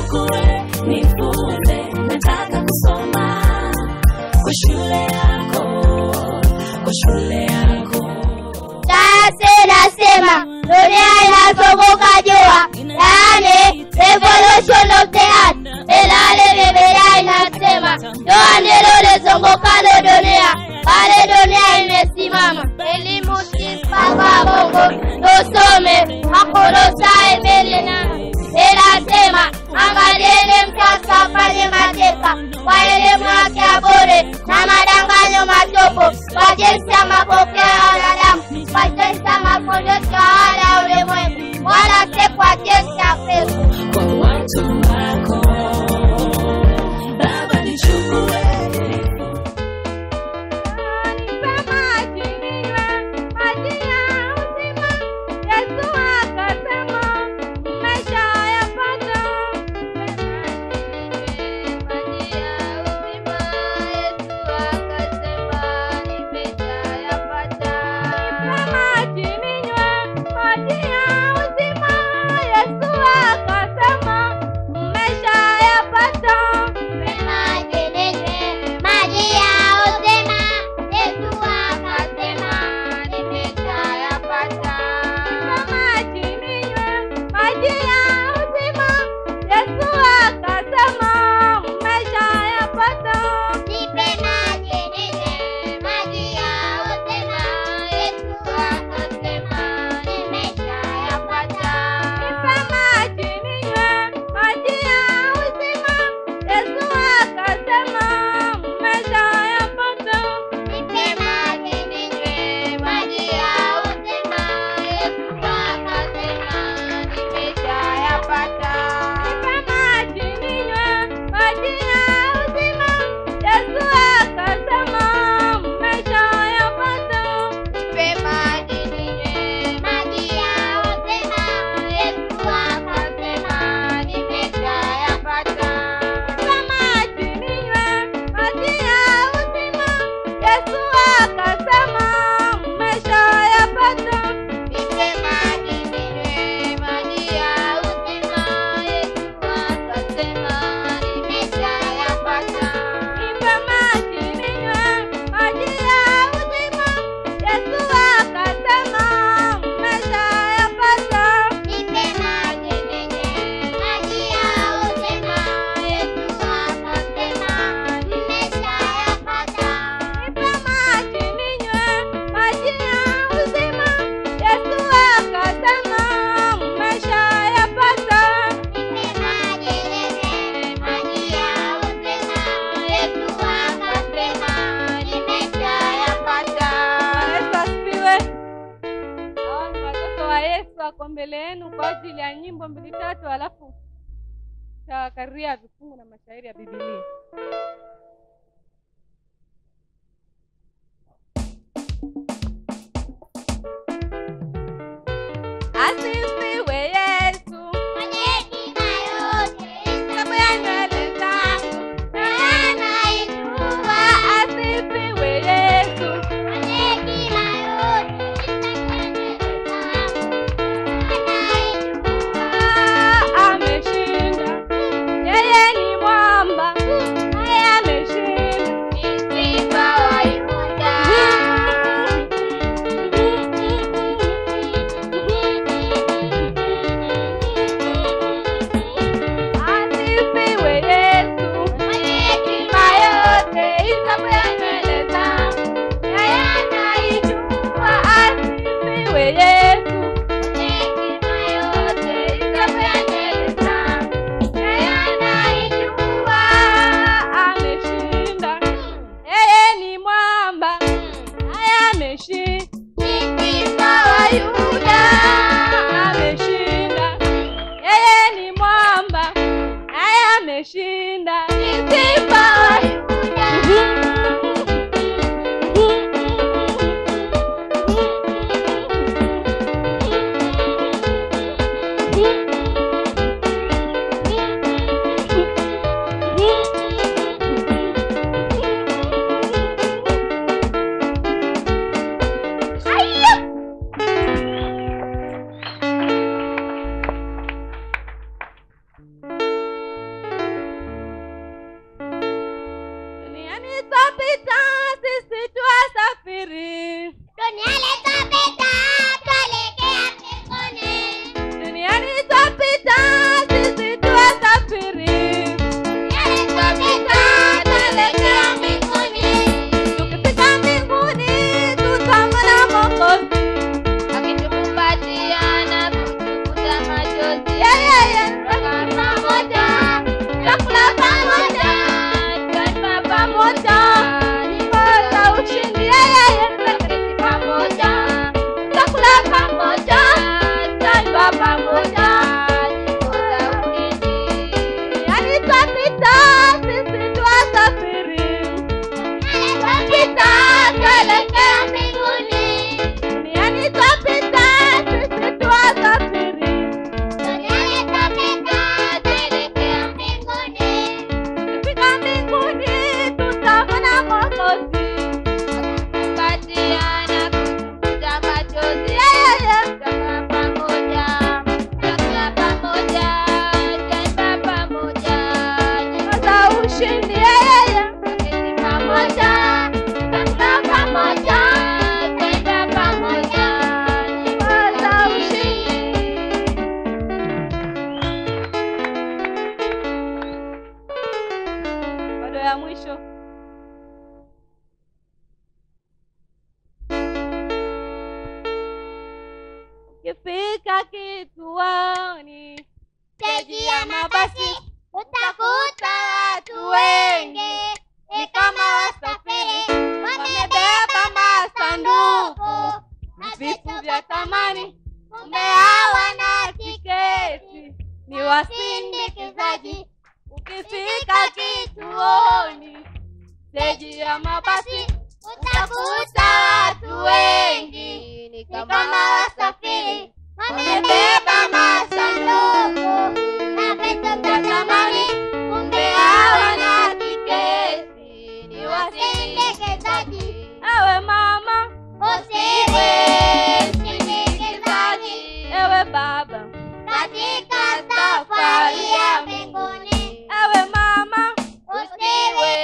nichukue nifunze nataka kusoma kwa shule yako kwa shule yako Sayansi inasema dunia inazunguka jua, yaani revolution of the earth. Ilhali Biblia inasema jua ndilo lizungukalo dunia, bali dunia imesimama. Elimu si mpango wa Mungu, tusome Wakolosai mbili nane inasema angalieni mtoto afanye mateka kwa elimu yake ya bure na madanganyo matupu, kwa jinsi ya mapokeo ya wanadamu, kwa jinsi ya mafundisho ya wale ya ulimwengu, wala si kwa jinsi ya Kristo. kwa watu wako baba nichukue Yesu asifiwe. Hao ni watoto wa Yesu wako mbele yenu kwa ajili ya nyimbo mbili tatu, alafu tawakaria vifungu na mashairi ya Biblia. Asifiwe Yesu, sababu ya nywele zangu asifiwe Yesu, Ah, ameshinda. Yeye ni mwamba, yeye ameshinda. Asifiwe Yesu, hekima yote isabu ya nywele zangu, yeye anaijua. Asifiwe Yesu, hekima yote isabu ya nywele zangu, yeye anaijua. Ameshinda, yeye ni mwamba, yeye ameshinda. Yuda ameshinda, yeye ni mwamba, naye ameshinda. Ni simba wa twapita sisi twasafiri Duniani twapita, tuelekea mbinguni. duniani twapita sisi twasafiri Duniani twapita, tuelekea mbinguni. tukifika mbinguni tutamwona mokozi Akitukumbatia na kutufuta machozi. yeyeye Tukaa pamoja, tutakula pamoja, tunywe pamoja, nyimbo za ushindi yeyeye tuketi pamoja, tutakula pamoja, tunywe pamoja, nyimbo za ushindi. duniani twapita sisi twasafiri Twapita, tuelekea mbinguni. duniani twapita sisi twasafiri Duniani twapita, tuelekea mbinguni. tukifika mbinguni tutamwona mokozi Kukumbatiana, kutufuta machozi. yeyeye Tutakaa pamoja, tutakula pamoja, tutaimba pamoja, nyimbo za ushindi yeyeye tuketi pamoja, tutakula pamoja, tutaimba pamoja, nyimbo za ushindi bado ya mwisho ukifika kituoni Steji ya mabasi utakuta watu wengi, ni kama wasafiri wamebeba masanduku na vitu vya thamani kumbe hawana tiketi ni wasindikizaji ukifika kituoni steji ya mabasi utakuta watu wengi ni kama wasafiri wamebeba masanduku na vitu vya thamani kumbe hawana tiketi ni wasindikizaji ewe mama usiwe msindikizaji ewe baba katika safari ya mbinguni ewe mama usiwe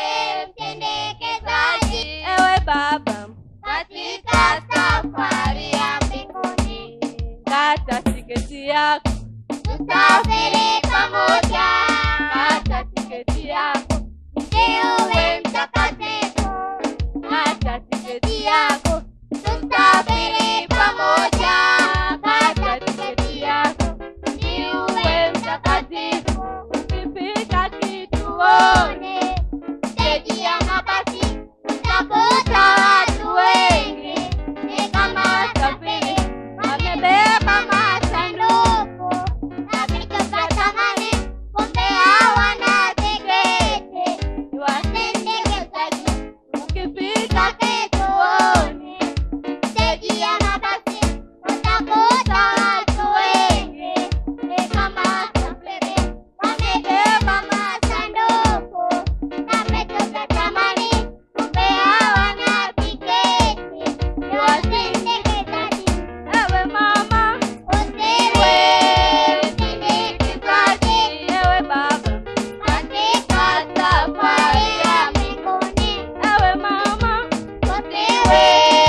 msindikizaji ewe baba katika safari ya mbinguni kata tiketi yako tusafiri pamoja kata tiketi yako usiwe mtakatifu kata tiketi yako tusafiri pamoja kata tiketi yako usiwe mtakatifu ukifika kituoni steji ya mabasi utakuta watu wengi ni kama wasafiri wamebeba masanduku na vitu vya thamani kumbe hawana tiketi ni wasi- wasindikizaji ukifika kituoni steji ya mabasi utakuta watu wengi ni kama wasafiri wamebeba masanduku na vitu vya thamani kumbe hawana tiketi ni wasindikizaji ewe mama usiwe msindikizaji ewe baba katika safari ya mbinguni ewe mama usiwe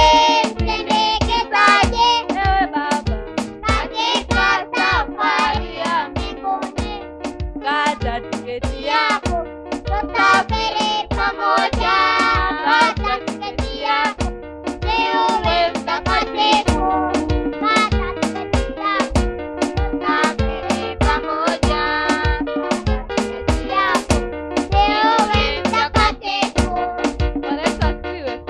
msindikizaji ewe baba katika safari ya mbinguni kata tiketi yako yako tusafiri pamoja kata tiketi yako usiwe mtakatifu kata tiketi yako tusafiri pamoja kata tiketi yako usiwe mtakatifu Bwana Yesu asifiwe.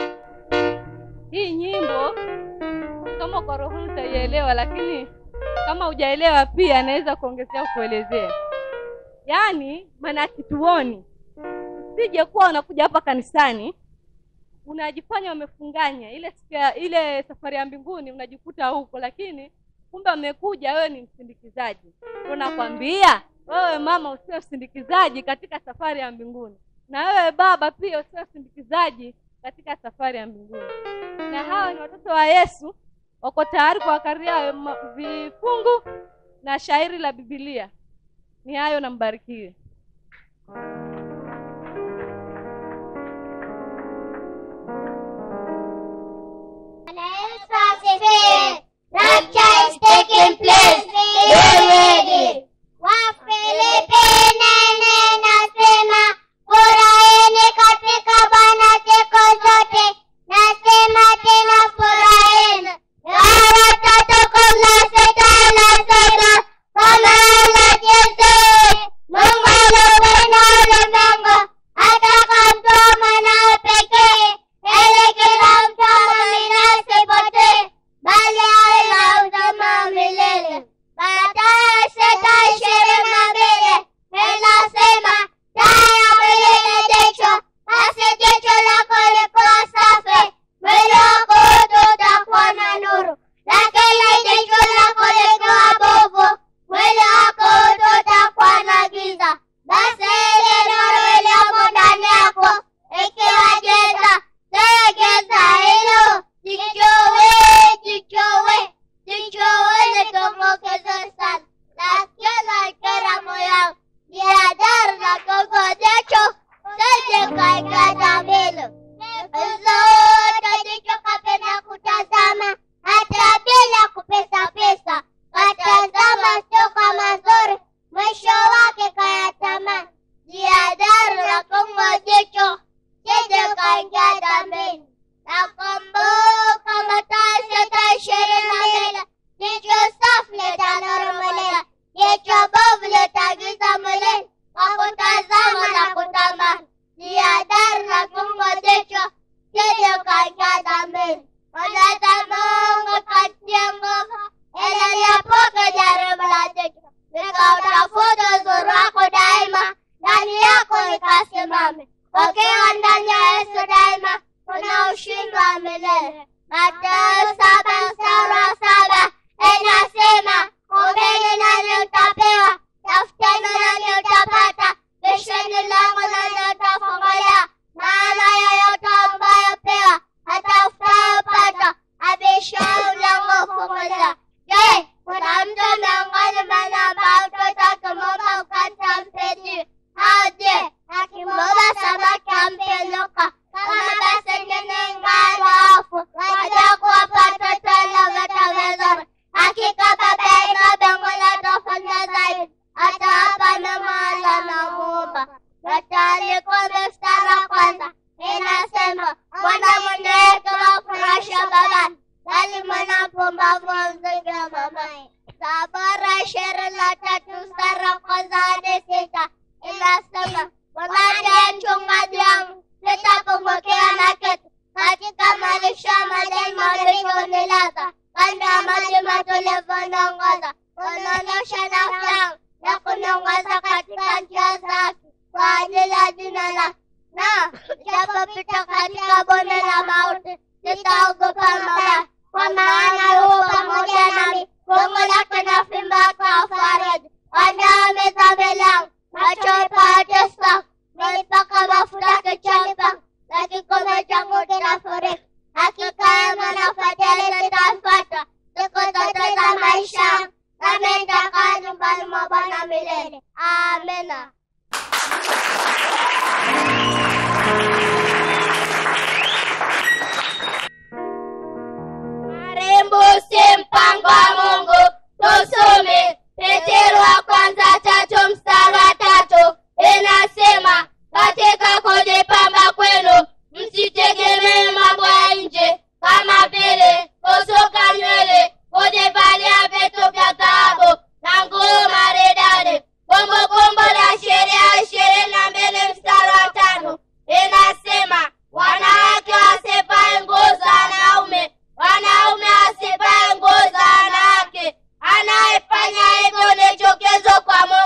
Hii nyimbo kama kwa roho utaielewa, lakini kama hujaelewa pia naweza kuongezea kuelezea. Yaani maana kituoni, usije kuwa unakuja hapa kanisani unajifanya umefunganya ile siku ya- ile safari ya mbinguni unajikuta huko, lakini kumbe umekuja wewe ni msindikizaji. Tunakwambia wewe mama usiwe msindikizaji katika safari ya mbinguni, na wewe baba pia usiwe msindikizaji katika safari ya mbinguni. Na hawa ni watoto wa Yesu, wako tayari kuwakaria ma- vifungu na shairi la Biblia. Ni hayo, na mbarikiwe. rapture is taking place. Be ready. Wafilipi nene nasema furahini katika Bwana siku zote, nasema tena furahini. Mara tatu kabla shetani anasema kama anacheza Mungu aliupenda ulimwengu akamtoa mwanawe pekee ili kila mtu amwamini asipotee bali awe na uzima wa milele. Mathayo sita ishirini na mbili inasema taa ya mwili ni jicho, basi jicho lako likiwa safi, mwili wako wote utakuwa na nuru, lakini jicho lako likiwa bovu, mwili wako wote utakuwa na giza. Basi ile nuru iliyomo ndani yako ikiwa giza, si giza hilo, jichowe, jichowe, jichowe litokokeze sana, lakini kila moyo jihadhari na gogo jicho sije kaingia mbele. Zote jicho kapenda kutazama hata bila kupesa pesa, katazama sio kwa mazuri, mwisho wake kayatamani. Jihadhari na gogo jicho sije kaingia dambeni. Nakumbuka Mathayo sita ishirini na mbili jicho safi litanuru mwilini, jicho bovu litagiza mwilini kwa kutazama na kutamani. Jihadhari na fungo jicho sije ukaingia dhambini. Mwenyezi Mungu katie nguvu ili liepuke jaribu la jicho, likautafuta uzuri wako daima, ndani yako likasimame. Ukiwa ndani ya Yesu daima, kuna ushindi wa milele. Mathayo saba mstari wa saba inasema ombeni nanyi mtapewa, tafuteni nanyi mtapata, bisheni lango nanyi mtafunguliwa. Maana yoyote ambayo pewa atafutayo pata, abishaye mlango hufunguliwa. Je, kuna mtu miongoni mwenu ambaye mtoto akimwomba mkate ampe au je, akimwomba samaki ampe nyoka? Kama basi ninyi ingali waovu, wajua kuwapa watoto wenu vitu vizuri. Hakika Baba yenu wa mbinguni atafanya zaidi, atawapa mema wale wanaomuomba. Mithali kumi mstari wa kwanza inasema, mwana mwenye hekima hufurahisha babani, bali mwana mpumbavu humzingira mamaye. Zaburi ishirini na tatu mstari wa kwanza hadi sita inasema, Bwana ndiye mchungaji wangu, sitapungukiwa na kitu. Katika malisho ya majani mabichi hunilaza, kando ya maji matulivu huniongoza. Hunionesha nafsi yangu na kuniongoza katika njia za haki kwa ajili ya jina lake. Na japopita katika bonde la mauti, sitaogopa mabaya, kwa maana yu pamoja nami. Gongo lake na fimbo yake wafariji. Andaa meza mbele yangu machoni pa watesi nilipaka mafuta kichwani pangu na kikombe changu kinafurika. Hakika wema na fadhili zitanifuata siku zote za maisha yangu, nami nitakaa nyumbani mwa Bwana milele. Amina. Marembo si mpango wa Mungu. Tusome Petero wa kwanza tatu mstari wa tatu inasema, katika kujipamba kwenu msitegemee mambo ya nje kama vile kusuka nywele, kujivalia vitu vya dhahabu na nguo maridadi. Kumbukumbu la sheria ishirini na mbili mstari wa tano inasema, wanawake wasivae nguo za wanaume, wanaume wasivae nguo za wanawake. Anayefanya hivyo ni chukizo kwa Mungu.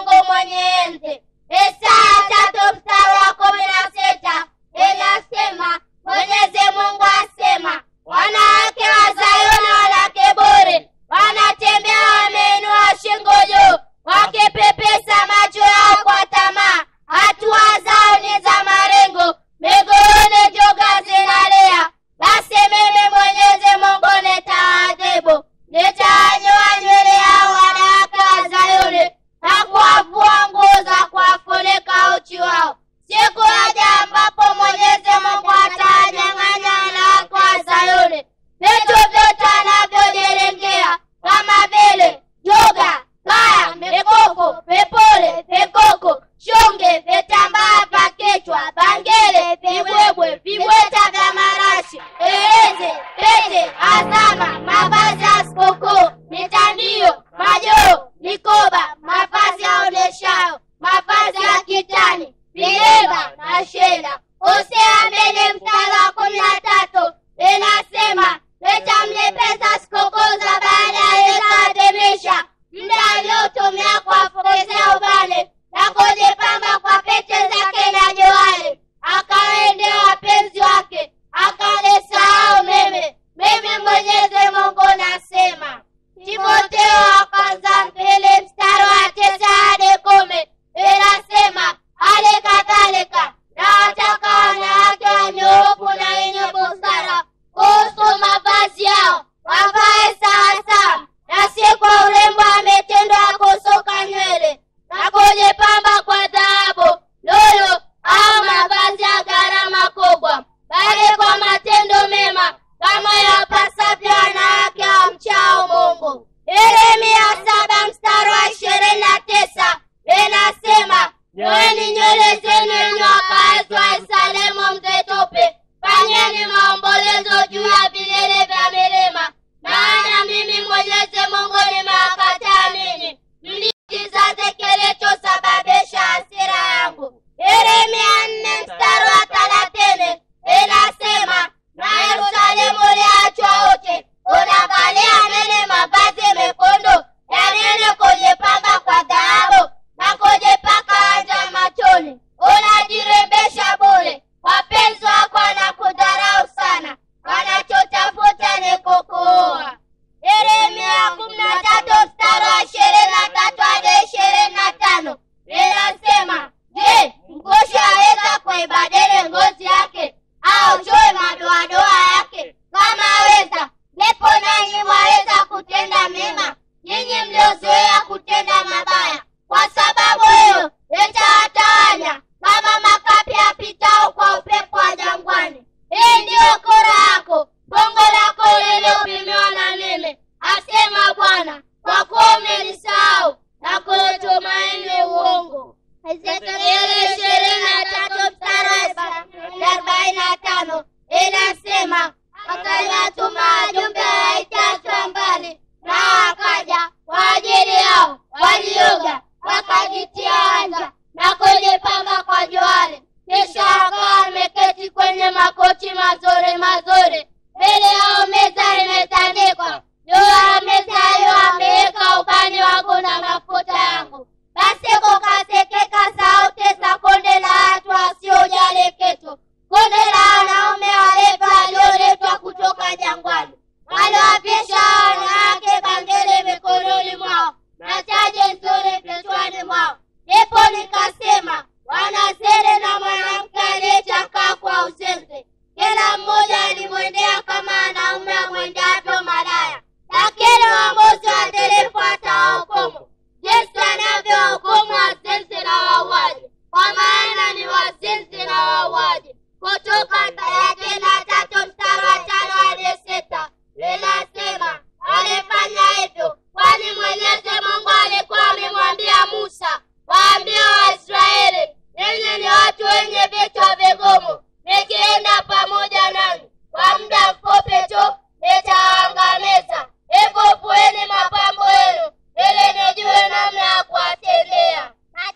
Ombolezeni enyi wakaazi wa Yerusalemu msitope, fanyeni maombolezo juu ya vilele vya milima, maana mimi Mwenyezi Mungu nimewakataa ninyi, mli kizazi kilichosababisha hasira yangu. Yeremia nne mstari wa thelathini inasema, na Yerusalemu uliachwa uchi, unavalia nini mavazi mekundu ya nini kujipamba kwa dhahabu na kujipaka wanja machoni? Unajirembesha bure, wapenzi wako wanakudharau sana, wanachotafuta ni kukuua. Yeremia kumi na tatu mstari wa ishirini na tatu hadi ishirini na tano linasema, je, mkushi aweza kuibadili ngozi yake au chui madoadoa yake? Kama aweza, ndipo nanyi mwaweza kutenda mema, nyinyi mliozoea kutenda mabaya. Kwa sababu hiyo nitawatawanya kama makapi yapitao kwa upepo wa jangwani. Hii ndiyo kura yako, bongo lako lililopimiwa na mimi, asema Bwana, kwa kuwa umenisahau na kuutumaini uongo. Ezekieli ishirini na tatu mstari wa arobaini na tano inasema akaniwatuma wajumbe waitachwa mbali, nao wakaja kwa ajili yao, walioga wakajitia wanja na kujipamba kwa juali, kisha wakawa wameketi kwenye makochi mazuri mazuri, mbele yao meza imetandikwa, juu ya meza hiyo ameweka ubani wangu na mafuta yangu. Basi kukasikika sauti za kundi la watu wasiojali kitu, kundi la wanaume walevi walioletwa kutoka jangwani, waliwavisha wanawake bangili mikononi mwao na taji nzuri vichwani mwao. Ndipo nikasema, wanazini na mwanamke aliyechakaa kwa uzinzi, kila mmoja alimwendea kama wanaume amwendavyo malaya, lakini uamuzi waadilifu atawahukumu jinsi anavyohukumu wazinzi na wauaji, kwa maana ni wazinzi na wauaji. Kutoka thelathini na tatu mstari wa tano hadi sita linasema alifanya hivyo kwani Mwenyezi Mungu alikuwa amemwambia Musa, waambie Waisraeli, ninyi ni watu wenye vichwa vigumu, nikienda pamoja nanyi kwa muda mfupi tu nitawaangamiza. Hivyo vueni mapambo yenu ili nijue namna ya kuwatendea.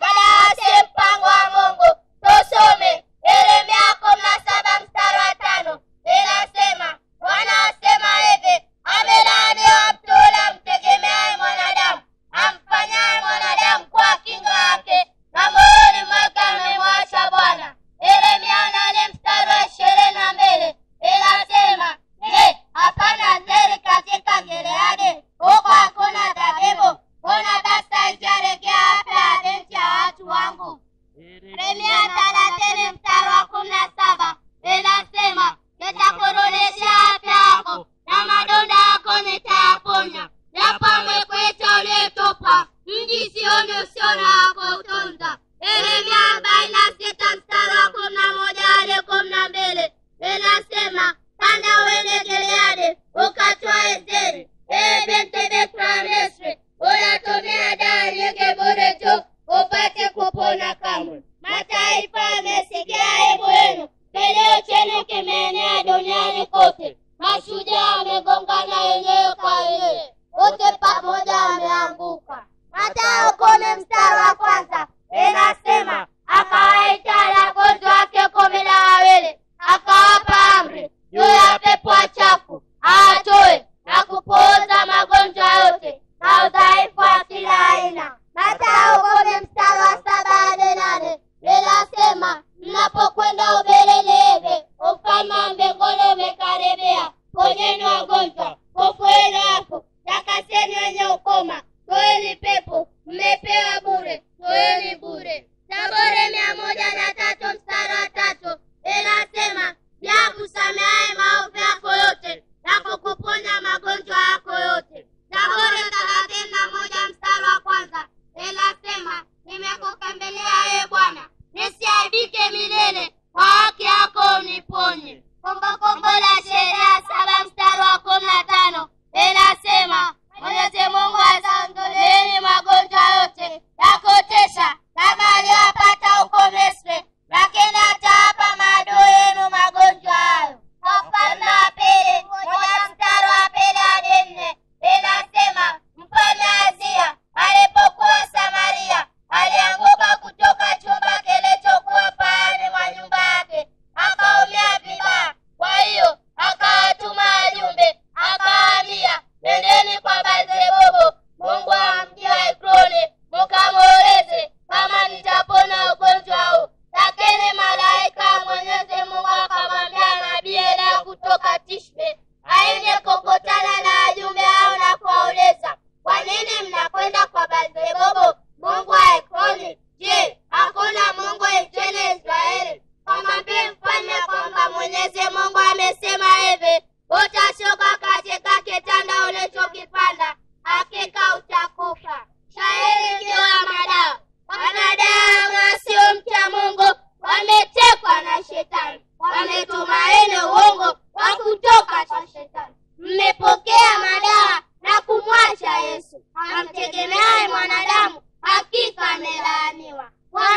Basi mpango wa Mungu tusome Yeremia kumi na saba mstari wa tano inasema, Bwana asema hivi, amelaaniwa mtu yule amtegemeaye mwanadamu, amfanyaye mwanadamu kuwa kinga yake, na moyoni mwake amemwacha Bwana. Yeremia nane mstari wa ishirini na mbili inasema, je, hapana zeri katika Gileadi? Huko hakuna dhabibu? Mbona basi haijarejea afya ya binti ya watu wangu? Yeremia thelathini mstari wa kumi na saba inasema nitakurudishia afya yako na madonda yako nitayaponya, japo amekuita uliyetupa mji Sioni usio na wa kuutunza. Yeremia arobaini na sita mstari wa kumi na moja hadi kumi na mbili inasema panda uende Gileadi ukatwae Ezeri, ee binti bikira wa Misri, unatumia dawa nyingi bure tu upate kupona kamwe. Mataifa yamesikia aibu yenu, kilio chenu kimeenea duniani kote. Mashujaa wamegongana wenyewe kwa wenyewe, wote pamoja wameanguka. Mathayo kumi mstari wa kwanza inasema akawaita wanafunzi wake kumi na wawili akawapa amri juu ya pepo wachafu awatoe na kupooza magonjwa yote na udhaifu wa kila aina. Mathayo kumi mstari wa saba hadi nane linasema mnapokwenda Uberenieve, ufalme wa mbinguni umekaribia. Ponyeni wagonjwa, fufueni wafu, takaseni wenye ukoma, toeni pepo, mmepewa bure, toeni bure. Zaburi mia moja na tatu mstari wa tatu inasema ya kusamehe maovu yako yote na kukuponya magonjwa yako yote. Zaburi thelathini na moja mstari wa kwanza inasema nimekukimbilia ee Bwana, nisiaibike milele, kwa haki yako uniponye. Kumbukumbu la sheria saba mstari wa kumi na tano inasema Mwenyezi Mungu ataondoleeni magonjwa yote ya kutesha kama aliyopata huko Misri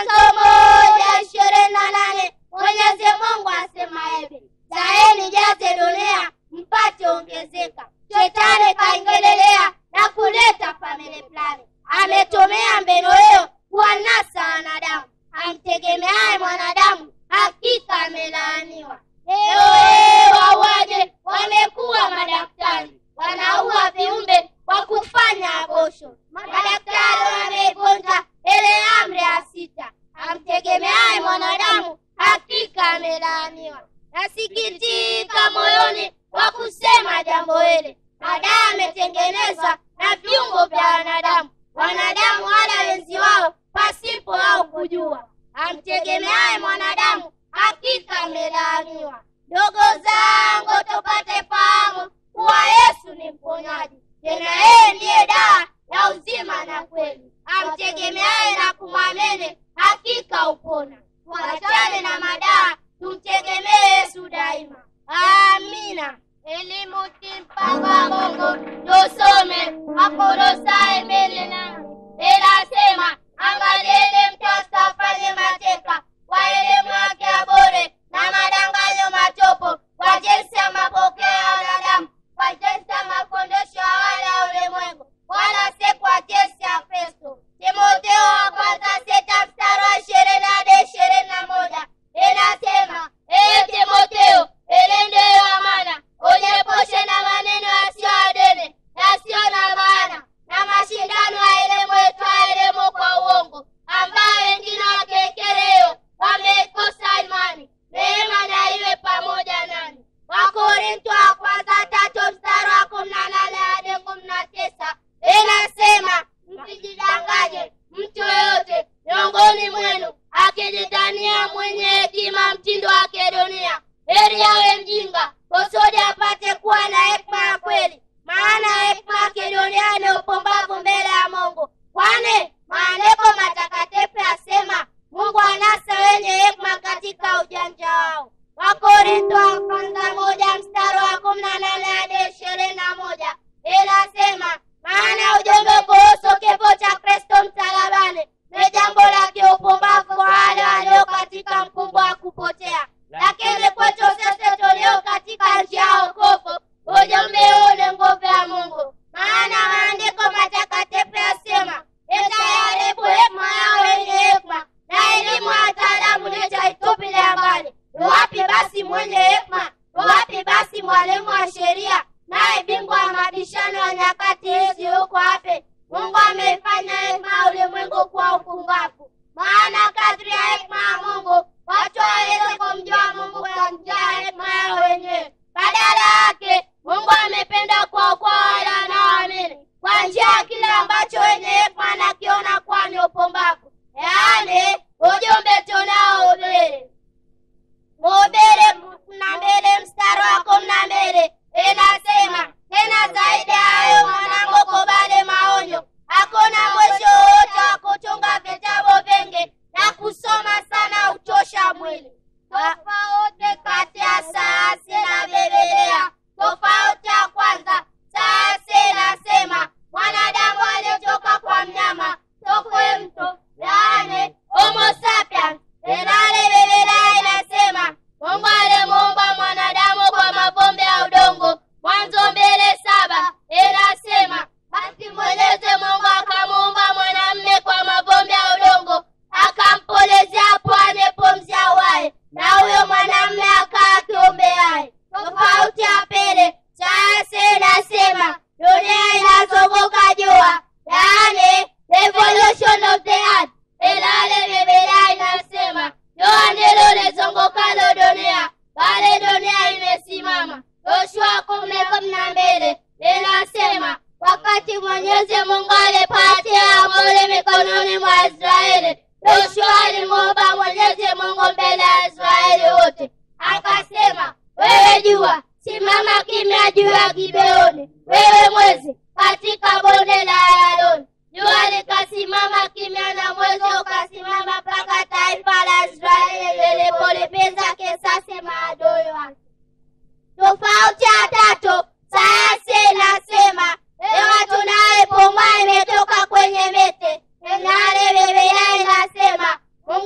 Mwanzo moja ishirini na nane Mwenyezi Mungu asema hivi, zaeni jaze dunia mpate ongezeka. Shetani kaingelelea na kuleta family plani, ametumia mbinu hiyo kuwanasa wanadamu. Amtegemeaye mwanadamu hakika amelaaniwa. Leo hii wauaje wamekuwa madaktari, wanaua viumbe kwa kufanya abosho. Madaktari wamevunja ile amri ya sita. Amtegemeaye mwanadamu hakika amelaaniwa. Nasikitika moyoni kwa kusema jambo hili. Madawa yametengenezwa na viungo vya wanadamu, wanadamu wala wenzi wao pasipo wao kujua. Amtegemeaye mwanadamu hakika amelaaniwa. Ndogo zangu, tupate fahamu kuwa Yesu ni mponyaji, tena yeye ndiye dawa ya uzima na kweli. Amtegemeaye na kumwamini hakika upona. Tuachane na madawa, tumtegemee Yesu daima. Amina. Elimu si mpango wa Mungu, tusome Wakolosai mbili nane inasema, angalieni mtoto afanye mateka kwa elimu yake ya bure na madanganyo matupu, kwa jinsi ya mapokeo ya wanadamu, kwa jinsi ya mafundisho ya wale ya ulimwengu, wala si kwa jinsi ya Kristo. Timotheo wa kwanza sita mstari wa ishirini hadi ishirini na moja inasema, ee Timotheo, ilinde hiyo amana, ujiepushe na maneno yasiyo ya dini, yasiyo na maana na mashindano ya elimu itwayo elimu kwa uongo, ambayo wengine wakekereo wameikosa imani. Neema na iwe pamoja nani. Wakorintho wa kwanza tatu mstari wa kumi na nane hadi kumi na tisa inasema msijidanganye mtu yoyote miongoni mwenu akijitania mwenye hekima mtindo wake dunia, heri awe mjinga kusudi apate kuwa na hekima ya kweli. Maana hekima ya kidunia ni upumbavu mbele ya Mungu, kwani maandiko matakatifu yasema Mungu anasa wenye hekima katika ujanja wao. Wakorintho wa kwanza moja mstari wa kumi na nane hadi ishirini na moja inasema maana ujumbe kuhusu kifo cha Kristo msalabani ni jambo la kiupumbavu kwa wale walio katika mkumbo wa kupotea, lakini kwetu sisi tulio katika njia ya wokovu ujumbe huu ni nguvu ya Mungu. Maana maandiko matakatifu yasema, itaharibu hekima yao wenye hekima, na elimu ya wataalamu nitaitupilia mbali. Wapi basi mwenye hekima? Wapi basi mwalimu wa sheria? Naye bingwa wa mabishano ya nyakati hizi yuko wapi? Mungu ameifanya hekima ya ulimwengu kuwa upumbavu. Maana kadri ya hekima ya Mungu watu hawawezi kumjua Mungu kwa njia ya hekima yao wenyewe. Badala yake Mungu amependa kuwaokoa wale wanaoamini kwa njia ya kile ambacho wenye hekima anakiona kuwa ni upumbavu, yaani ujumbe tunaohubiri. Mhubiri kumi na mbili mstari wa kumi na mbili inasema tena zaidi ya hayo, mwanangu, kubali maonyo. Hakuna mwisho wowote wa kutunga vitabu vingi na kusoma sana uchosha mwili. Tofauti kati ya sayansi na Biblia. Tofauti ya kwanza, sayansi inasema mwanadamu alitoka kwa mnyama tokwe mtu, yaani Homo sapiens, ilhali Biblia inasema Mungu alimuumba mwanadamu kwa mavumbi ya udongo. Mwanzo mbili saba inasema basi Mwenyezi Mungu akamuumba mwanamume kwa mavumbi ya udongo, akampulizia puani pumzi ya uhai, na huyo mwanamume akawa kiumbe hai. Tofauti ya pili, sayansi inasema dunia inazunguka jua, yaani revolution of the earth, ilhali Biblia inasema jua ndilo lizungukalo dunia, bali dunia imesimama. Yoshua kumi kumi na mbili inasema wakati Mwenyezi Mungu alipatia amri mikononi mwa Israeli, Yoshua alimwomba Mwenyezi Mungu mbele ya Israeli wote, akasema, wewe jua simama kimya juu ya Gibeoni, wewe mwezi katika bonde la Ayaloni. Jua likasimama kimya na mwezi ukasimama mpaka taifa la Israeli lilipolipiza kisasi maadui wake. Tofauti ya tatu, sayansi inasema hewa tunayoipumua imetoka kwenye miti, ilhali Biblia inasema Mungu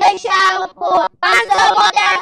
imeshakuwa mwanzo moja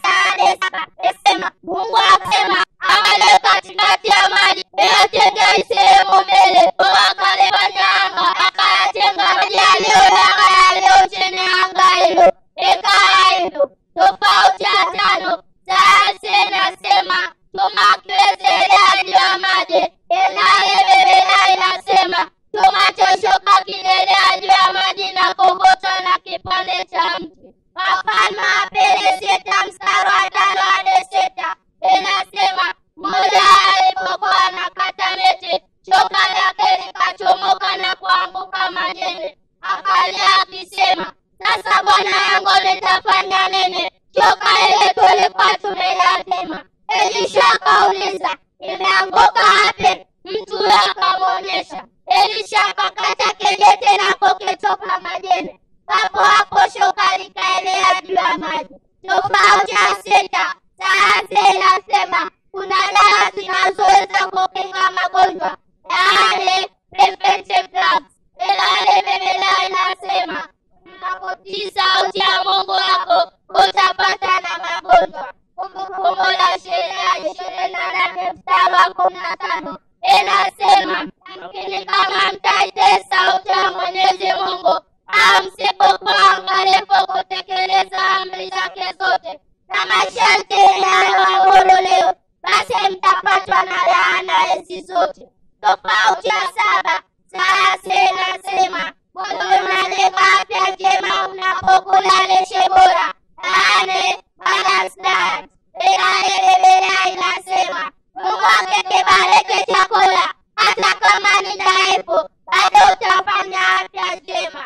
sema Mungu akasema angale katikati ya maji yatenga sehemu mbele akalefanya anga akayatenga maji yaliyo anga yaliyo chini ya anga hilo ikawa hivyo tofauti ya tano sayansi inasema chuma kiwezelea juu ya maji inaye biblia inasema chuma choshoka kilelea juu ya maji na kogotwa na kipande cha mti wafalme wa pili sita mstari wa tano hadi sita inasema mmoja alipokuwa anakata miti shoka lake likachomoka na kuanguka majini akalia akisema sasa bwana yangu nitafanya nini shoka ile tulikuwa tumeyazima elisha akauliza imeanguka wapi mtu huyo akamwonyesha elisha akakata kejete na kukitoka majini hapo hapo shoka likaelea juu ya maji tofauti ya sita sayansi inasema kuna dawa zinazoweza kukinga magonjwa yaani preventive drugs ilale biblia inasema mnapotii sauti ya mungu wako utapata na magonjwa kumbukumbu la sheria ishirini na nane mstari wa kumi na tano inasema lakini kama mtaitii sauti ya mwenyezi mungu au msipokuwa angalifu kutekeleza amri zake zote na masharti yanayoamuru leo basi mtapatwa na laana hizi zote tofauti ya saba sayansi inasema mwili unajenga afya njema unapokula lishe bora yaani balanced diet ila biblia inasema mungu akikibariki chakula hata kama ni dhaifu bado utafanya afya njema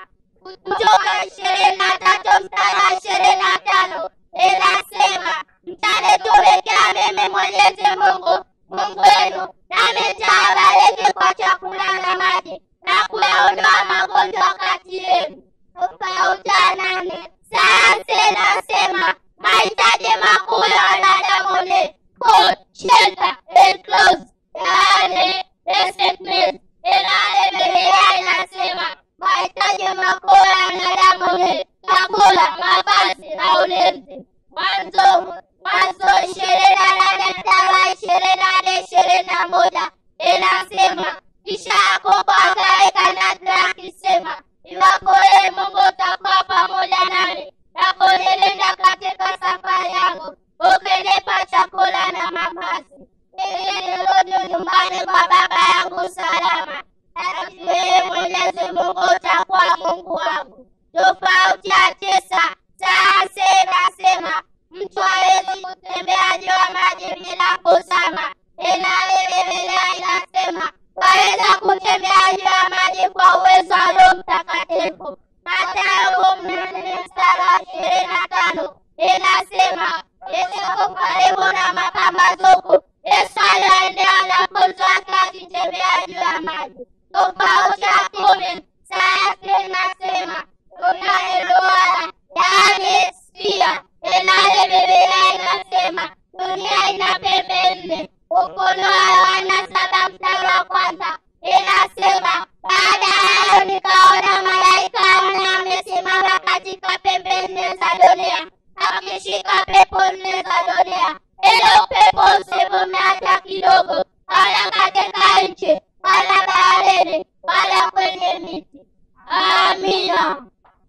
kutoka ishirini na tatu mstari wa ishirini na tano inasema mtanitumikia mimi mwenyezi mungu mungu wenu nami nitawabariki kwa chakula na maji na kuyaondoa magonjwa kati yenu tofauti ya nane sayansi inasema mahitaji makuu ya wanadamu ni food, shelter, and clothes, yaani basic needs. Ilhali Biblia inasema mahitaji makuu ya wanadamu ni chakula, mavazi na ulinzi. Mwanzo Mwanzo ishirini na nane mstari wa ishirini hadi ishirini na moja inasema kisha Yakobo akaweka nadhiri akisema, iwapo yeye Mungu utakuwa pamoja nami na kunilinda katika safari yangu, ukinipa chakula na mavazi, ili nirudi nyumbani kwa baba yangu salama, na yeye Mwenyezi Mungu utakuwa Mungu wangu. Tofauti ya tisa, sayansi inasema mtu hawezi kutembea juu ya maji bila kuzama. Ilhali Biblia inasema waweza kutembea juu ya maji kwa uwezo wa Roho Mtakatifu. Mathayo kumi na nne mstari wa ishirini na tano inasema Yesu karibu na mapambazuko, Yesu aliwaendea wanafunzi wake akitembea juu ya maji. Tofauti ya kumi, sayansi inasema tunaye duara, yaani spia. Ilhali Biblia inasema dunia ina pembe nne. Ufunuo wa Yohana saba mstari wa kwanza inasema baada ya hayo nikaona malaika wanne amesimama katika pembe nne za dunia akishika pepo nne za dunia ili upepo usivume hata kidogo wala katika nchi wala baharini wala kwenye miti amina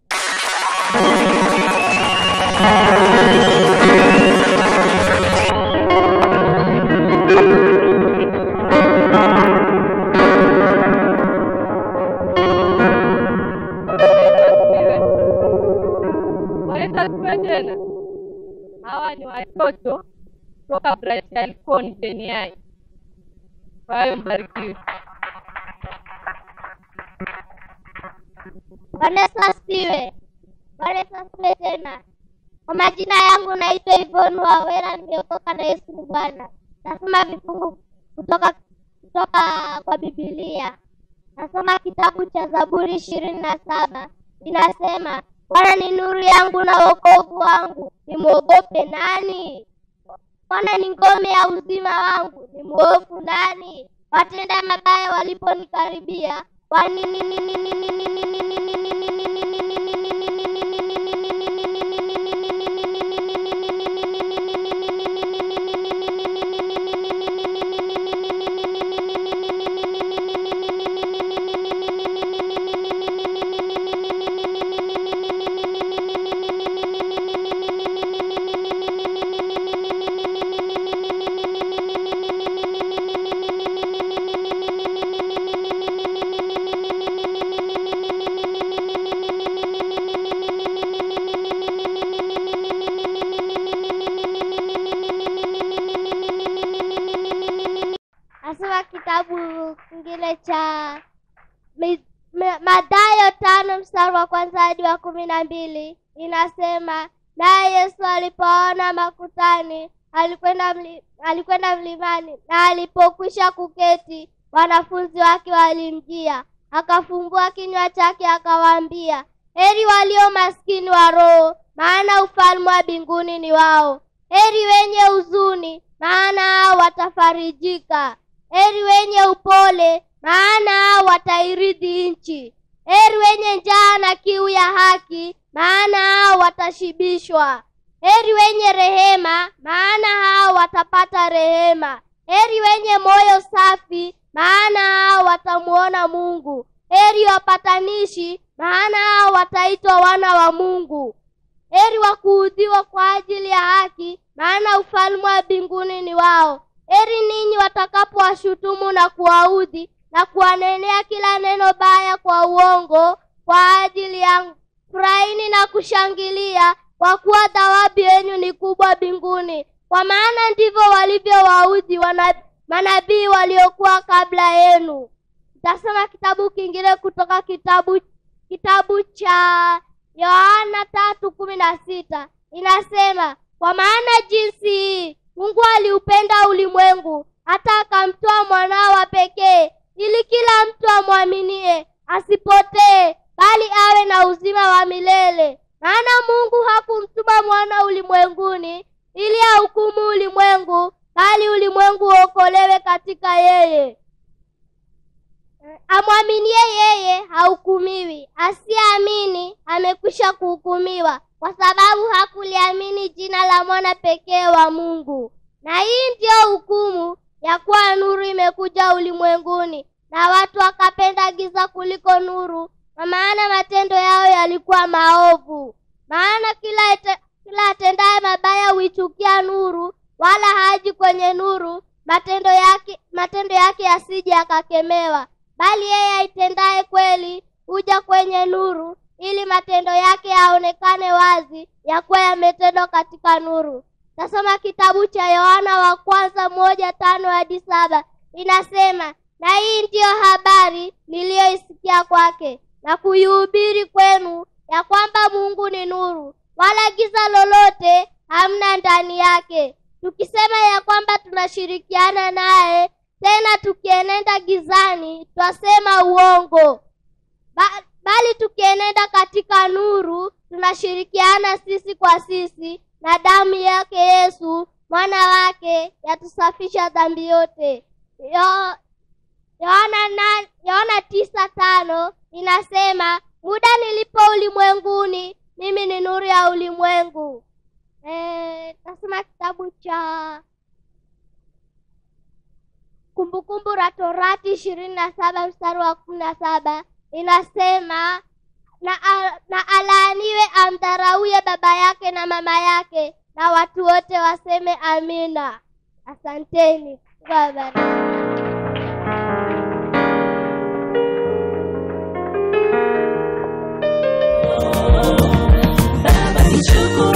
Waleta tena. Hawa ni watoto toka Brazil Koniai. Kwa hiyo mbarikiwe. Bwana Yesu asifiwe. Bwana Yesu asifiwe tena. Kwa majina yangu naitwa Ivon Wawera, nimeokoka na Yesu ni Bwana. Nasoma vifungu kutoka kutoka kwa Biblia. Nasoma kitabu cha Zaburi ishirini na saba inasema, Bwana ni nuru yangu na wokovu wangu, nimwogope nani? Bwana ni ngome ya uzima wangu, ni mwovu nani? Watenda mabaya waliponikaribia, wani mstari wa kwanza hadi wa kumi na mbili inasema naye yesu alipoona makutani alikwenda mli, alikwenda mlimani na alipokwisha kuketi wanafunzi wake walimjia akafungua kinywa chake akawaambia heri walio maskini wa roho maana ufalme wa mbinguni ni wao heri wenye huzuni maana hao watafarijika heri wenye upole maana hao watairithi nchi heri wenye njaa na kiu ya haki maana hao watashibishwa heri wenye rehema maana hao watapata rehema heri wenye moyo safi maana hao watamuona mungu heri wapatanishi maana hao wataitwa wana wa mungu heri wa kuudhiwa kwa ajili ya haki maana ufalme wa mbinguni ni wao heri ninyi watakapowashutumu na kuwaudhi na kuwanenea kila neno baya kwa uongo kwa ajili yangu furahini na kushangilia kwa kuwa thawabu yenyu ni kubwa mbinguni kwa maana ndivyo walivyowaudhi wana- manabii waliokuwa kabla yenu tasoma kitabu kingine kutoka kitabu kitabu cha yohana tatu kumi na sita inasema kwa maana jinsi hii mungu aliupenda ulimwengu hata akamtoa mwanao wa pekee ili kila mtu amwaminie asipotee bali awe na uzima wa milele maana mungu hakumtuma mwana ulimwenguni ili ahukumu ulimwengu bali ulimwengu uokolewe katika yeye amwaminie yeye hahukumiwi asiyeamini amekwisha kuhukumiwa kwa sababu hakuliamini jina la mwana pekee wa mungu na hii ndiyo hukumu ya kuwa nuru imekuja ulimwenguni na watu wakapenda giza kuliko nuru kwa maana matendo yao yalikuwa maovu maana kila ete, kila atendaye mabaya huichukia nuru wala haji kwenye nuru matendo yake matendo yake yasije akakemewa bali yeye aitendaye kweli huja kwenye nuru ili matendo yake yaonekane wazi ya kuwa yametendwa katika nuru tasoma kitabu cha yohana wa kwanza moja tano hadi saba inasema na hii ndiyo habari niliyoisikia kwake na kuihubiri kwenu ya kwamba mungu ni nuru wala giza lolote hamna ndani yake tukisema ya kwamba tunashirikiana naye tena tukienenda gizani twasema uongo ba, bali tukienenda katika nuru tunashirikiana sisi kwa sisi na damu yake yesu mwana wake yatusafisha dhambi yote Yo- yohana na- yohana tisa tano inasema muda nilipo ulimwenguni mimi ni nuru ya ulimwengu Eh, tasoma kitabu cha kumbukumbu la torati ishirini na saba mstari wa kumi na saba inasema na, a- na alaaniwe amdharauye baba yake na mama yake na watu wote waseme amina asanteni Mungu awabariki. Baba nichukue